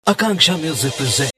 Akanksha Music presents.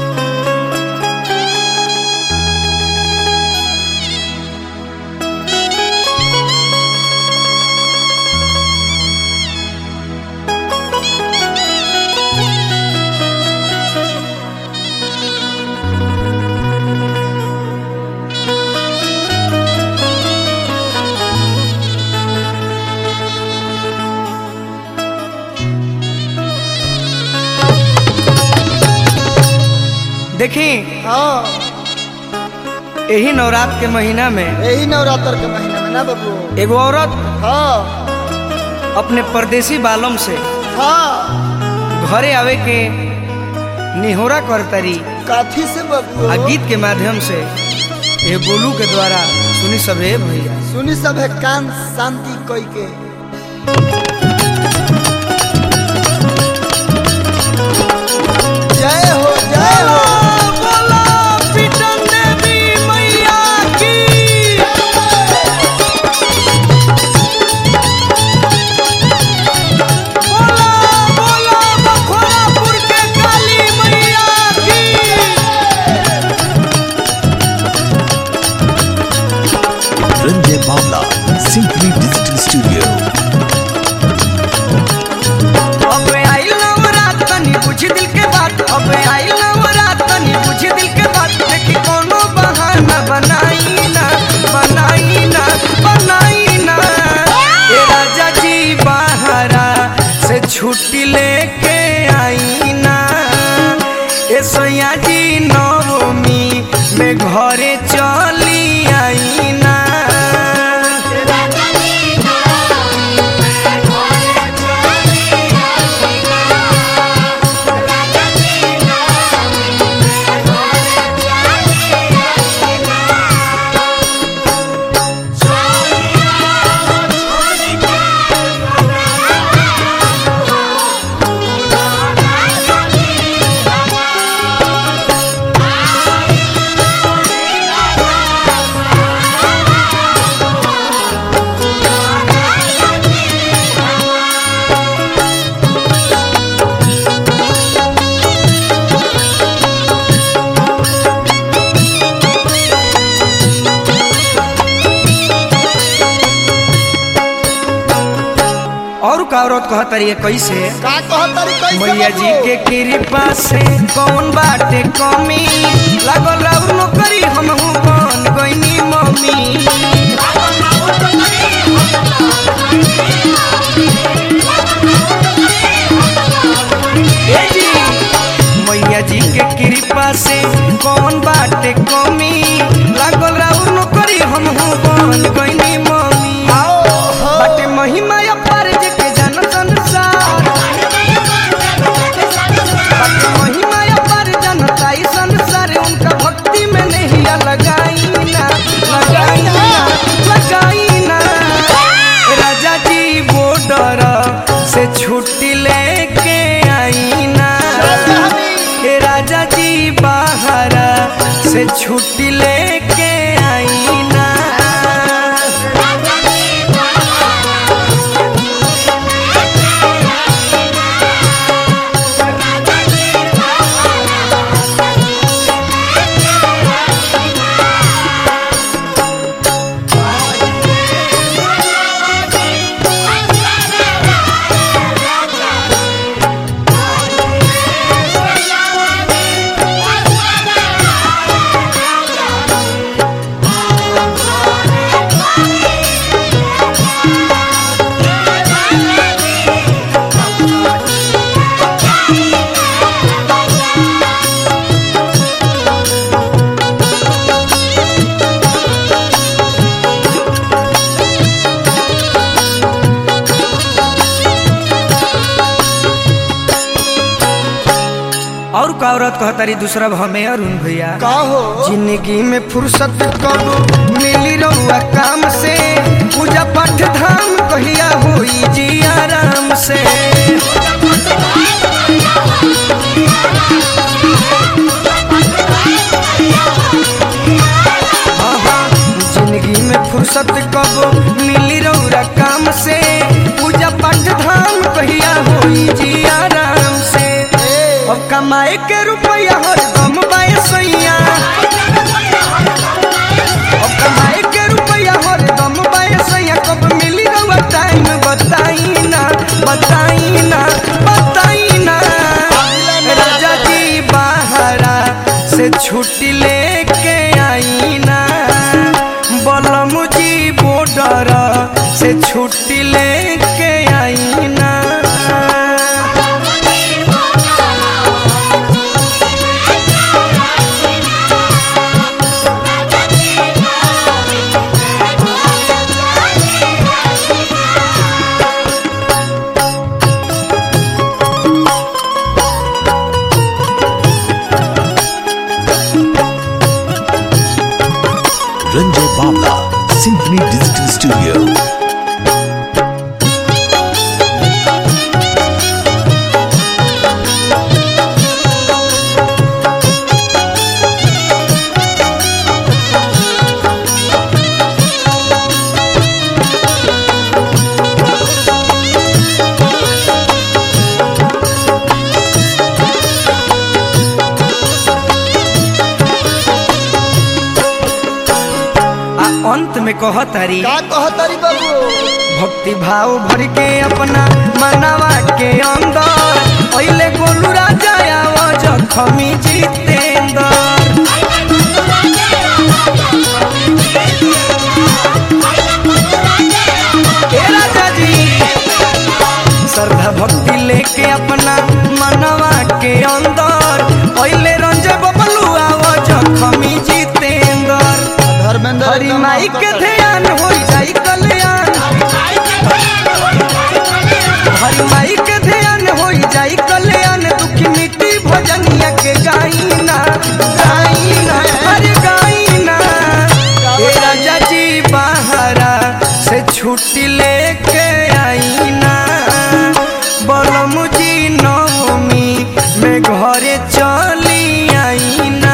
देखी हाँ यही नवरात्र के महीना में यही नवरात्र के महीने में ना बाबू एगो औरत हाँ अपने परदेसी बालम से हाँ घरे आवे के निहोरा करतरी काथी से बाबू आ गीत के माध्यम से ये बोलू के द्वारा सुनी सबे भैया सुनी सब है कान शांति कोई के जय हो जय हो Ranjay Bawla, Simply Digital Studio. अब आई नवरात तनी बुझ दिल के बात अब आई नवरात तनी बुझ दिल के बात देखी कोनो बहाना बनाई ना बनाई ना बनाई ना ए राजा जी बाहरा से छुट्टी लेके आई ना ए सोया जी नवमी में घरे चली आई ना और का औरत कहत रही कैसे का कहतरी कैसे मैया जी बाबू? के कृपा से कौन बाटे कमी लागल और नौकरी हम बन गईनी मम्मी ए जी, मैया जी के कृपा से कौन बाटे कमी लागल और नौकरी हम बन गईनी मम्मी आओ हो बाटे महिमा अपार के जन संसार बाटे महिमा अपार जनता ई संसार उनका भक्ति में नहीं लगाई ना लगाई ना लगाई ना राजा जी बॉर्डर से छुट्टी लेके आई ना हे राजा जी बाहर से छुट्टी लेके आई ना और का औरत कहतारी दूसरा हमें अरुण भैया का हो जिंदगी में फुर्सत करो मिली रहुआ काम से पूजा पाठ धाम कहिया होई जी आराम से आहा, जिंदगी में फुर्सत कबो मिली रहुआ काम से पूजा पाठ धाम कहिया होई जी आराम से अब का कमाए के रुपया हरदम बाए सैया अब कमाए के रुपया हरदम बाए सैया कब मिली रहुआ टाइम बताई ना बताई ना बताई ना राजा जी बाहरा से छुट्टी लेके आई ना बलम जी बॉर्डर से छुट्टी लेके आई ना Ranjay Bavla, Symphony Digital Studio. आ अंत में कहतारी का कहतरी बाबू भक्ति भाव भर के अपना मनावा के अंदर पहले गोलू राजा आवा जखमी जितेंद्र हे राजा जी श्रद्धा भक्ति लेके अपना मनवा के अंदर पहले रंजे बबलू आवा जखमी जितेंद्र धर्मेंद्र हरी एकदम माई के मस्त ध्यान हो जाई कल्याण हरी माई के ध्यान हो जाई कल्याण दुखी मिट्टी भजनिया के गाइना गाइना अरे गाइना हे राजा जी बाहरा से छुट्टी लेके आईना बलम जी नवमी में घरे चली आईना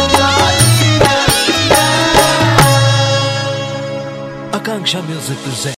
Akanksha Music presents.